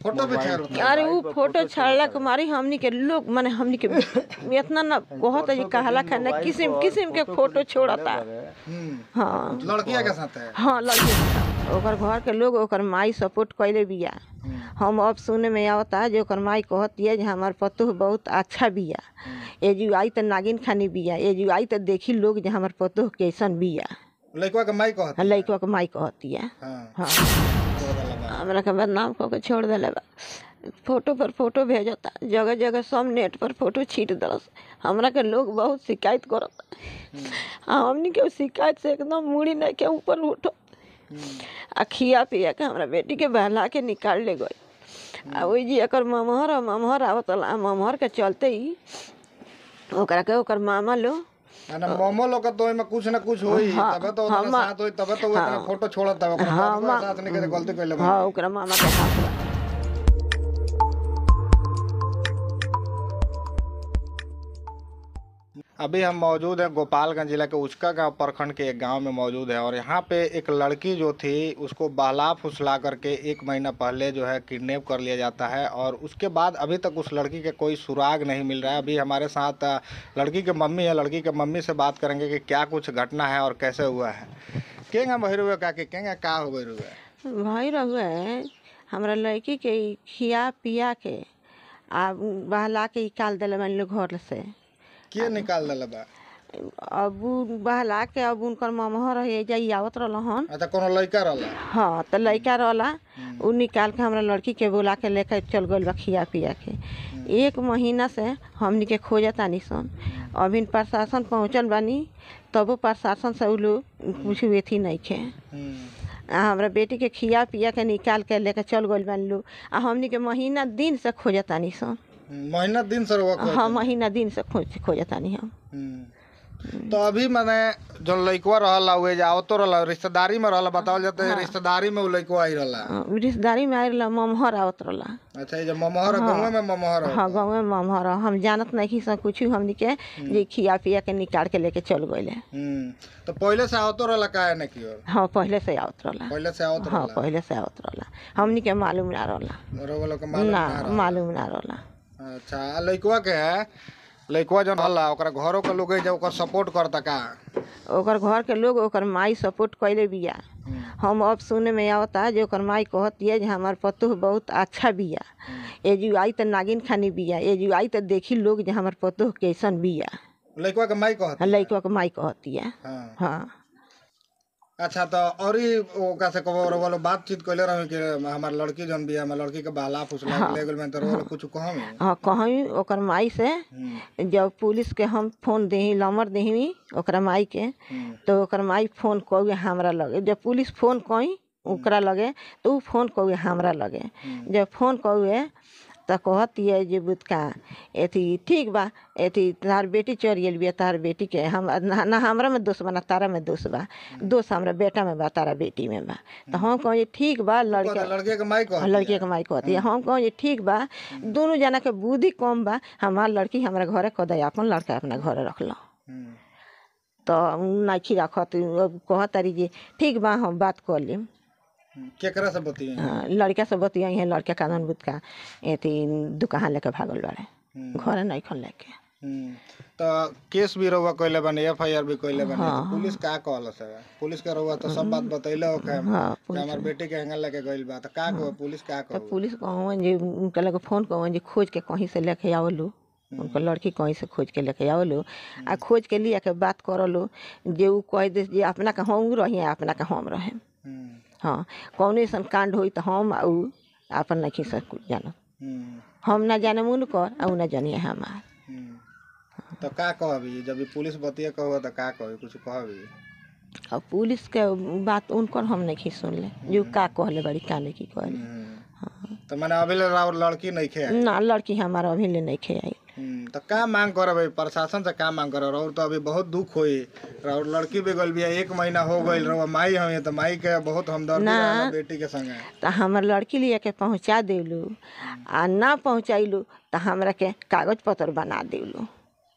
Photo भी छेड़ होता अरे उ फोटो छाड़ला के मारी हमनी के लोग माने हमनी के इतना ना कहत है जे कहला खाना किस्म किस्म के फोटो छोड़ता हम्म हाँ लड़किया के साथ है हाँ लड़के के साथ। ओकर घर के लोग ओकर माई सपोर्ट कैले बिया हम अब सुने में आवता जे ओकर माई कहतिया जे हमार पतोह बहुत अच्छा बिया एजू आई त नागिन खानी बिया एजू आई त देखी लोग जे हमार पतोह कैसन बिया लड़कवा के माई कहत लइकवा के माई कहतिया हाँ हाँ तो वाला बात। हमरा के बदनाम कऽ के छोड़ देले बा फोटो पर फोटो भेजता जगह जगह सब नेट पर फोटो छीट दलस हमरा के लोग बहुत शिकायत करता आ हमनी के शिकायत से एकदम मुड़ी नहीं के ऊपर उठो आ खिया पिया के हमरा बेटी के बहला के निकाल ले गई आ ओई जी एकर ममहर आ ममहर आवत आ ममहर के चलते ही ओकरा के ओकर मामा लो आ ना मोमो लोग तो ओइमे कुछ ना कुछ होई हाँ, तबे तो हाँ, उतना मा- साथ होई तबे तो वो इतना फोटो छोड़त है ओकरा हाँ, बाद मा- साथ नहीं के गलती कइले बा हाँ ओकरा मामा के हाथ बा अभी हम मौजूद हैं गोपालगंज जिला के उचका गांव प्रखंड के एक गांव में मौजूद है और यहाँ पे एक लड़की जो थी उसको बहला फुसला करके एक महीना पहले जो है किडनैप कर लिया जाता है और उसके बाद अभी तक उस लड़की के कोई सुराग नहीं मिल रहा है अभी हमारे साथ अ, लड़की के मम्मी है लड़की के मम्मी से बात करेंगे कि क्या कुछ घटना है और कैसे हुआ है केंगा बहिर हुए का कि केंगा का हो गई हुए भाई रहुए हमरा लड़की के ई खिया पिया के आ बहला के निकाल दिले मान लो घर से के निकाल दिले बा अब उ बहला के अब उनकर ममहर रहे जाई आवत रहलन अच्छा कोनो लड़का रहला हाँ तो लड़का रहला उ निकाल के हमरा लड़की के बोला के लेके चल गइल बा खिया पिया के एक महीना से हमनी के खोजतानी सन अभी प्रशासन पहुँचल बानी तबो प्रशासन से उ लोग कुछ वेथी नहीं खे हम्म। आ हमरा बेटी के खिया पिया के निकाल के लेके चल गइल बानी लोग आ हमनी के महीना दिन से खोजतानी सन महीना दिन से रहुआ खोजत हाँ महीना दिन से खोज खोजतानी हम हम्म। तो अभी मैंने जो लइकवा रहला उहे जे आवतो रहला रिश्तेदारी में रहला बतावल जाता है रिश्तेदारी में उ लइकवा आई रहला अ, रिश्तेदारी में आयल ममहर आवत रहला अच्छा ये जो ममहर गाँव में ममहर है हाँ गाँव में ममहर हम जानत नहीं सब कुछ हमनी के जे खिया पिया के निकाल के लेके चल गइले हम्म तो पहले से आवतो रहला काहे न कियो हाँ पहले से आवत रहला पहले से आवत हाँ रहला पहले से आवत रहला हमनी के मालूम ना रहला रउआ लोग के मालूम ना ना रहला। मालूम ना रहला अच्छा आ लइकवा के लइकवा जन रहला ओकरा घरों के लोग जे ओकर सपोर्ट करता का ओकर घर के लोग ओकर माई सपोर्ट कैले बिया हम अब सुने में आवता जे ओकर माई कहतिया जे हमार पतोह बहुत अच्छा बिया एजू आई त नागिन खानी बिया एजू आई त देखी लोग जे हमार पतोह कैसन बिया लइकवा के माई कहत लइकवा के माई कहतिया हाँ हाँ अच्छा तो और ही ओका से कबो रउआ लोग बातचीत कइले रही कि हमार लड़की जन बिया हमार लड़की के बहला फुसला के ले गेल में तो रउआ लोग कुछ कहम हाँ कहीं ओकर माई से हम्म जब पुलिस के हम फोन दही नंबर दही ओकरा माई के हम्म तो ओकर माई फोन कौए हमरा लगे जब पुलिस फोन कई ओकरा लगे तो उ फोन कौए हमरा लगे जब फोन कौए तो कहतिए जे बुतका एथी ठीक बा एथी तार बेटी चढ़ गेल बिया तार बेटी के हम ना, ना हमरा में दोष बा ना तारा में दोष बा दोष हमरा बेटा में बा तारा बेटी में बा तो हम कहे ठीक बा लड़का लड़के के माई कहत लड़के के माई कहती है हम कहें जे ठीक बा दोनों जना के बुद्धि कम बा हमार लड़की हमारा घरे कदे अपन लड़का अपना घरे रख लो हम्म तो नहीं रखत अब कहत तारी जे ठीक बा हम बात कर लेम केकरा से बतिये हाँ, लड़का से बतियाई है लड़का कानून बुत का एथी दुकान लेके भागल बाड़े घरे नहीं खन लेके हम्म, तो केस भी रहुआ कइले बानी एफ आई आर भी कइले बानी तो पुलिस का कहल से पुलिस के रहुआ तो सब बात बतैले हो के हाँ कि हमार बेटी के हैंगर लेके गइल बा तो का कहो पुलिस का तो कहो पुलिस कहूँ जे उनके लगे फ़ोन कहूँ जे खोज के कहीं से लेके आवलो उनको लड़की कहीं से खोज के लेके आवलो आ खोज के लिया के बात करलो जे उ कह दे जे अपना के हम रही अपना के हम रहे हम्म, हाँ कौन ऐसा कांड होई तो हम आ उ अपन नहीं सब कुछ जानत हम्म, हम ना जाने उनकर आ उ ना जानिए हमार हम्म। तो का कहबी जब ई पुलिस बतिये कहो तो का कहो कुछ कहबी और पुलिस के बात उनकर हम नहीं सुनले जो का कहले बड़ी का नहीं की कहले हम्म। तो मैंने अभी ले राउर लड़की नहीं खे ना लड़की हमारा अभी ले नहीं खे आई हम्म, तो का मांग करे भाई प्रशासन से का मांग करे और तो अभी बहुत दुख होई और लड़की भी गल बिया एक महीना हो गइल रहो माई हवे तो माई के बहुत हमदर्दी ना। रहला बेटी के संगे तो हमार लड़की लिए के पहुँचा देलू आ ना पहुँचैलू तो हमरा के कागज पत्र बना देलू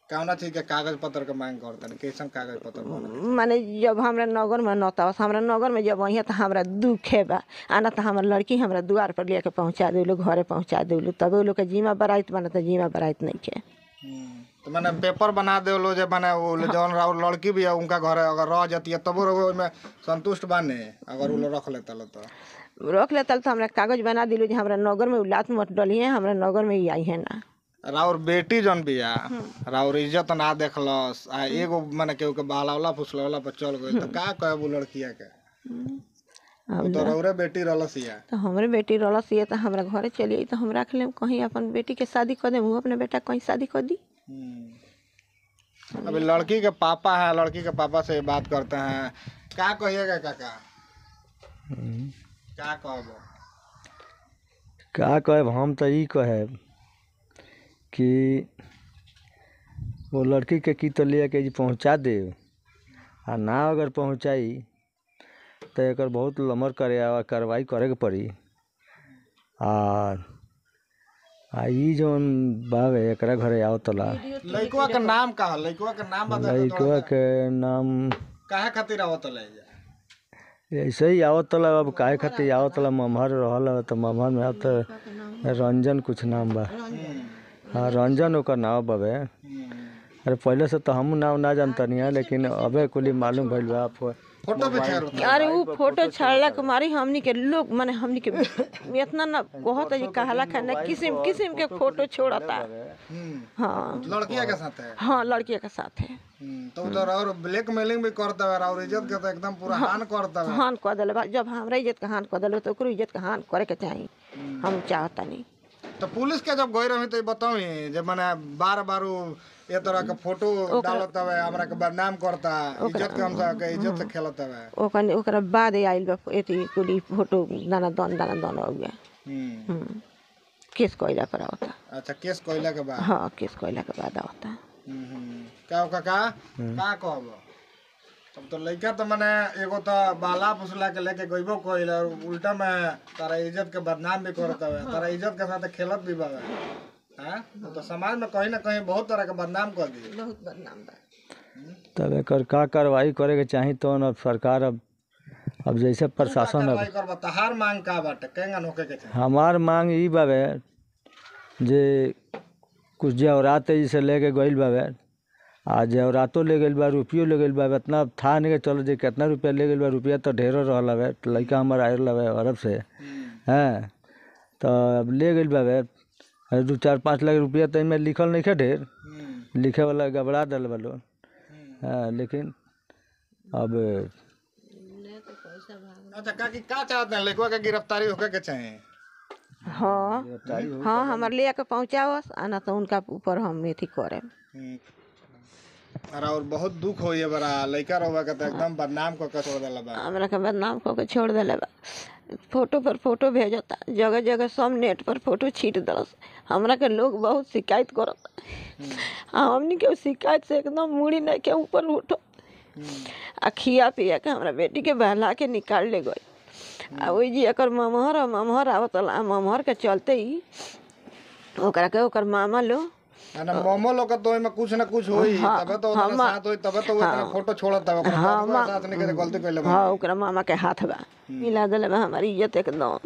कौना चीज के कागज पत्र के मांग करता कैसन कागज पत्र बने माने जब हमरा नगर में नतावस हमरा नगर में जब अहिया तो हमरा दुख है बा आना तो हमर लड़की हमरा द्वार पर लेके पहुंचा देलू घरे पहुंचा देलू तब वो लोग के जीमा बराइत बना तो जीमा बराइत नहीं के हम्म, तो मैंने पेपर बना दे लो जे माने वो जौन राउर लड़की भी है उनका घर है अगर रह जाती है तब वो में संतुष्ट बाने अगर वो लोग रख लेता लो तो रख लेता तो हमरा कागज बना दिलू जे हमरा नगर में उ लात मत डली है हमरा नगर में ही आई है ना राउर बेटी जौन बिया राउर इज्जत ना देखलस आ एगो माने केहू के बहलावला फुसलवला पर चल गई तो का कहे वो लड़किया के अब तो रौरे बेटी रहलस या तो हमरे बेटी रहलस ये तो हमरा घरे चली आई तो हम रख लेम कहीं अपन बेटी के शादी कर देम वो अपने बेटा के कहीं शादी कर दी हम्म। अभी लड़की के पापा है लड़की के पापा से बात करते हैं क्या कहिएगा काका क्या कहबो का कहब हम तो ई कहब कि वो लड़की के की तो ले के जी पहुँचा दे आ ना अगर पहुँचाई तो एकर बहुत लमर करे आ कार्रवाई करे के पड़ी आ आ ई जौन बावे एकरा घरे आओ तला लड़कवा के नाम का है लड़कवा के नाम बता दो लड़कवा के नाम काहे खातिर आवत ले जा ऐसे ही आवत तला अब काहे खातिर आवत तला मम्हर रहल ह, तो मम्हर में अब तो रंजन कुछ नाम बा हाँ रंजन ओकर नाम बावे अरे पहले से तो हम नाम ना जानतनी है लेकिन अबे कुली मालूम भइल बा फो- फोटो भी छेड़ अरे उ फोटो छाड़ला के मारी हमनी के लोग माने हमनी के इतना ना कहत है जी कहला खाना किस्म किस्म के फोटो छोड़ता हाँ लड़किया के साथ है हाँ लड़किया के साथ है हम्म, तो उधर और ब्लैकमेलिंग भी करता है और इज्जत के तो एकदम पूरा हान करता है हान कह दिले बा जब हमरा इज्जत के हान कह दिले तो ओकरो इज्जत के हान करे के चाही हम चाहता नहीं तो पुलिस के जब गई रही तो बताऊ जब मैंने बार बार उ ये तरह के फोटो डालत हवे हमरा के बदनाम करता इज्जत के हमसे के इज्जत से खेलत हवे ओकन ओकरा बाद आइल बा एती कुली फोटो दाना दन दाना दन हो गया हम्म, हम्म। केस कोयला पर आवता अच्छा केस कोयला के बाद हाँ केस कोयला के बाद आवता हम्म, हम्म। क्या हो काका का कहब तब तो लड़का तो मैंने एगो तो बाला फुसला के लेके गइबो कोइल और उल्टा में तारा इज्जत के बदनाम भी करत हवे तारा इज्जत के साथ खेलत भी बावे हैं तो समाज में कहीं ना कहीं बहुत तरह के बदनाम कर दी बहुत बदनाम बा तब एकर का कार्रवाई करे के चाही तो अब सरकार अब अब जैसे प्रशासन अब कार्रवाई करबा तहार मांग का बाटे केंगा नोके के चाही हमार मांग ई बावे जे कुछ जेवरात जैसे लेके गइल बावे आ जेवरातो ले गइल बा रुपयो ले गइल बा इतना था नहीं के चलो जे कितना रुपया ले गइल बा रुपया तो ढेरो रहल हवे तो लड़का हमार आयल हवे अरब से हैं तो अब ले गइल बावे अरे दू चार पाँच लाख रुपया तो एमे लिखल नहीं ढेर हम्म, लिखे वाला गबड़ा दिल बा लोग हाँ लेकिन अब अच्छा काकी का चाहते हैं लड़कवा के गिरफ्तारी होके के चाही हाँ हाँ हमार ले के पहुँचावस आना तो उनका ऊपर हम एथी करे हम्म। अरे और बहुत दुख होई है बड़ा लड़का रहुआ के तो एकदम बदनाम को के छोड़ देला बा हमरा के बदनाम कऽ के छोड़ देले बा फोटो पर फोटो भेजता जगह जगह सब नेट पर फोटो छीट दलस हमरा के लोग बहुत शिकायत करत आ हमनी के उ शिकायत से एकदम मुड़ी नहीं के ऊपर उठो आ खिया पिया के हमरा बेटी के बहला के निकाल ले गई आ ओइ जी एकर ममहर आ ममहर आवत आ ममहर के चलते ही ओकरा के ओकर मामा लो ना मोमो लोग के तो ओइमे कुछ ना कुछ होई तबे तो उतना साथ होई तबे तो वो इतना फोटो छोड़त है ओकरा बाबूआ साथ नहीं के गलती कइले बा हाँ ओकरा मामा के हाथ बा मिला दिले बा हमारी इज्जत एकदम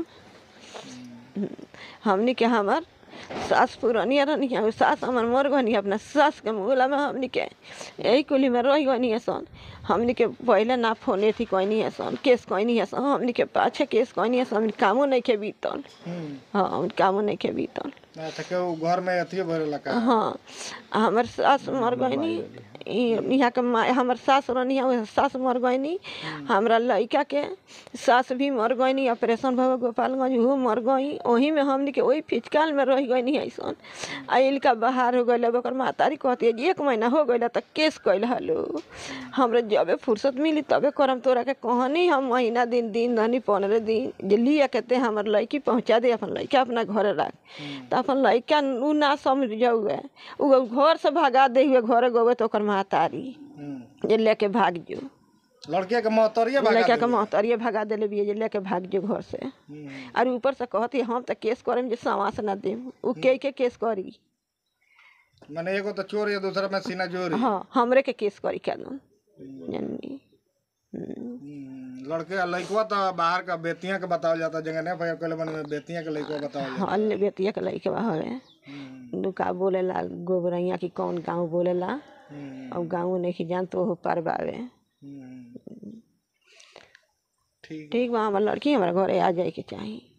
हमनी के हमर सास पुरानिया रहनी उ सास हमर मर गनी अपना सास के मुहला में हमनी के यही कुली में रह गनी सन हमनी के पहले ना फोन थी कहनी है सन केस कहनी है सन हमनी के पाछे केस कहनी है सन हमनी कामो नहीं के बीतल हम्म। हाँ हमनी कामो नहीं के बीतल अच्छा के उ घर में अथिए भरेला का हाँ आ हमर सास मर गईनी ई- यहाँ के माँ हमर सास रहनी है सास मर गईनी हमरा लड़का के सास भी मर गईनी ऑपरेशन भव गोपालगंज वो मर गई वही में हमनी के वही फिचकाल में रह गईनी ऐसन आ इनका बाहर हो गई ओकर महतारी कहती है जे एक महीना हो गई तो केस कैल हलो हमरा जबे फुर्सत मिली तबे करम तोरा के कहनी हम महीना दिन दिन धनी पंद्रह दिन जे लिया के ते हमर लड़की पहुँचा दे अपन लड़का अपना घरे राख तो अपन लड़का उ ना समझ जाउए उ घर से भगा दे हुए घरे गोबे तो ओकर महतारी हम्म। जे लेके भाग जो लड़के के मोहतरिया भगा लड़का के देली। महतारिये भगा देले बिये जे लेके भाग जो घर से हम्म। और ऊपर से कहती हम तो केस करेम जे समास ना देम उ के के केस करी माने एगो तो चोर है दूसरा में सीना जोरी हाँ हमरे के केस करी क्या दूँ जननी हम्म। हम्म, लड़के आ लइकवा तो बाहर का बेतिया के बतावल जाता जगह नहीं भैया कहले मन में बेतिया के लइकवा बतावल जाता हाँ ले बेतिया के लइके बा हवे हम्म, दुका बोलेला गोबरैया की कौन गाँव बोलेला हम्म, अब गाँव नहीं जान तो ओहो पर बावे हम्म। ठीक ठीक बा हमार लड़की हमारे घरे आ जाए के चाही